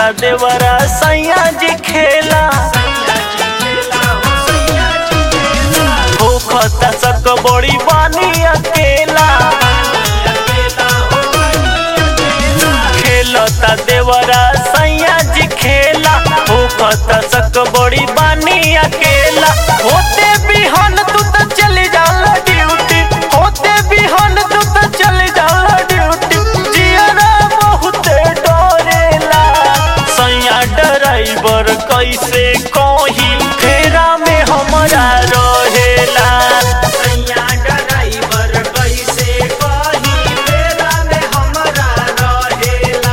देवरा सैया जी खेला होखता सक बड़ी बानी अकेला खेलता देवरा सैया जी खेला होखता सक बड़ी बानी अकेला होते बिहान तू तो चली जाला ड्यूटी होते बिहान तू तो चली जाला ड्यूटी जियरा बहुते डरेला सैया ड्राइवर कैसे कही फेरा में हमरा रहेला सैया ड्राइवर कैसे कही फेरा में हमरा रहेला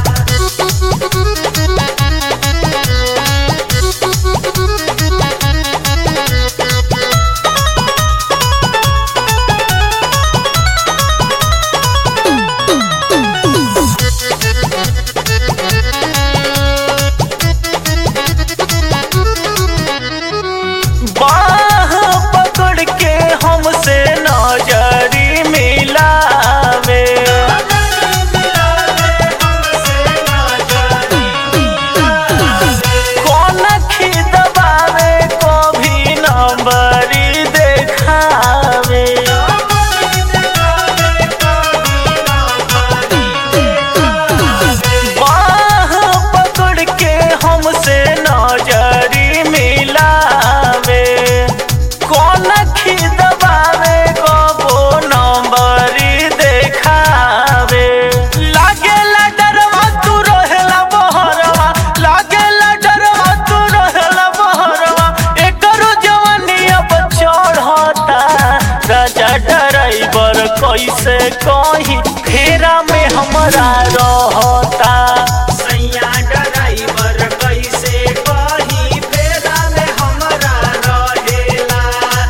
बाह पकड़ के हमसे नजरी मिलावे कौन खिदबावे कभी नंबरी देखावे बाह पकड़ के हमसे नजरी मिलावे कौन खिदबावे कबो नंबरी देखावे लागेला डरवा तू रहेला बहरवा लागेला डरवा तू रहेला बहरवा एकरो जवानी अब चढ़ता राजा ड्राइवर कैसे कही फेरा में हमरा रहता सैया ड्राइवर कैसे कही फेरा में हमरा रहेला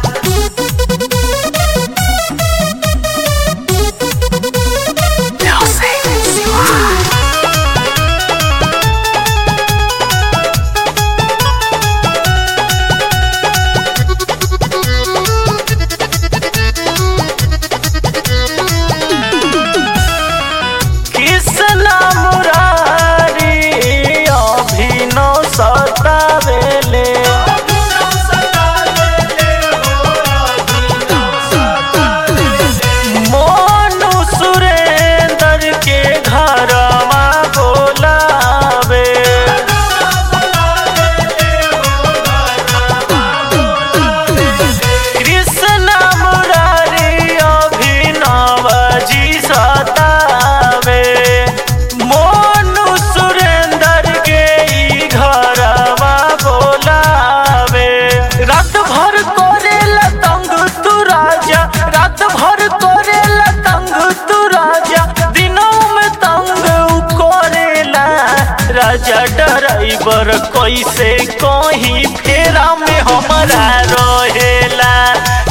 कृष्णा मुरारी अभिनव सतावेले मोनू सुरेंद्र के घरवा बोलावे कृष्णा मुरारी अभिनव जी सतावे मोनू सुरेंद्र के ई घरवा बोलावे रात भर करेला तंग तू राजा रात भर करेला तंग तू राजा दिनों में तंग उ करेला राजा ड्राइवर कैसे कहीं फेरा में हमरा रहेला